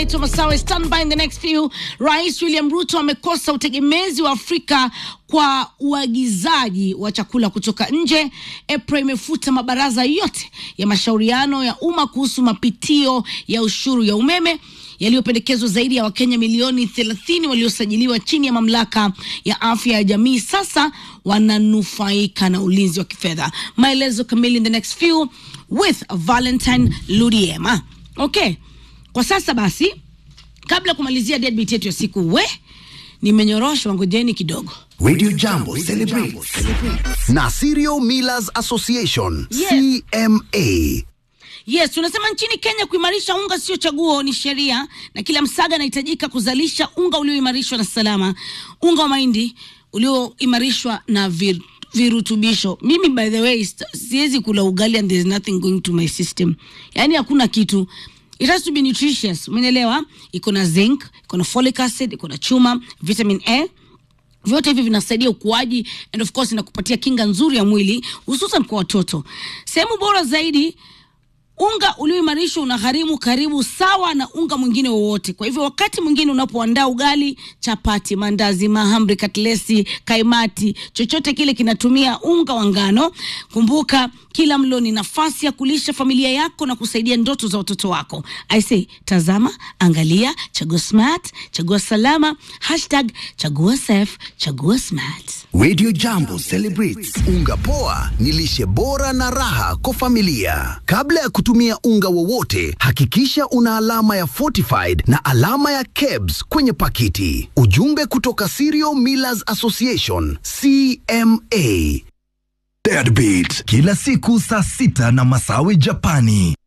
naitwa Masawe. Stand by in the next few. Rais William Ruto amekosa utegemezi wa Afrika kwa uagizaji wa chakula kutoka nje. EPRA imefuta mabaraza yote ya mashauriano ya umma kuhusu mapitio ya ushuru ya umeme yaliyopendekezwa. Zaidi ya Wakenya milioni 30 waliosajiliwa chini ya mamlaka ya afya ya jamii sasa wananufaika na ulinzi wa kifedha. Maelezo kamili in the next few with Valentine Ludiema. Okay, kwa sasa basi, kabla ya kumalizia deadbeat yetu ya siku, we nimenyoroshwa, ngojeni kidogo. Radio Jambo celebrates na Serial Millers Association Yes. CMA. Yes, tunasema nchini Kenya kuimarisha unga sio chaguo, ni sheria, na kila msaga anahitajika kuzalisha unga ulioimarishwa na salama, unga wa mahindi ulioimarishwa na vir, virutubisho. Mimi by the way st- siwezi kula ugali and there's nothing going to my system, yaani hakuna kitu It has to be nutritious, umeelewa? Iko na zinc, iko na folic acid, iko na chuma, vitamin A vyote hivi vinasaidia ukuaji and of course inakupatia kinga nzuri ya mwili hususan kwa watoto. Sehemu bora zaidi unga ulioimarishwa unagharimu karibu sawa na unga mwingine wowote. Kwa hivyo wakati mwingine unapoandaa ugali, chapati, mandazi, mahamri, katlesi, kaimati, chochote kile kinatumia unga wa ngano, kumbuka kila mlo ni nafasi ya kulisha familia yako na kusaidia ndoto za watoto wako. I say, tazama, angalia, chagua smart, chagua salama, hashtag chagua safe, chagua smart. Radio Jambo celebrates unga poa ni lishe bora na raha kwa familia. Kabla ya kutumia unga wowote, hakikisha una alama ya fortified na alama ya KEBS kwenye pakiti. Ujumbe kutoka Cereal Millers Association CMA. Deadbeat kila siku saa sita na Masawi Japani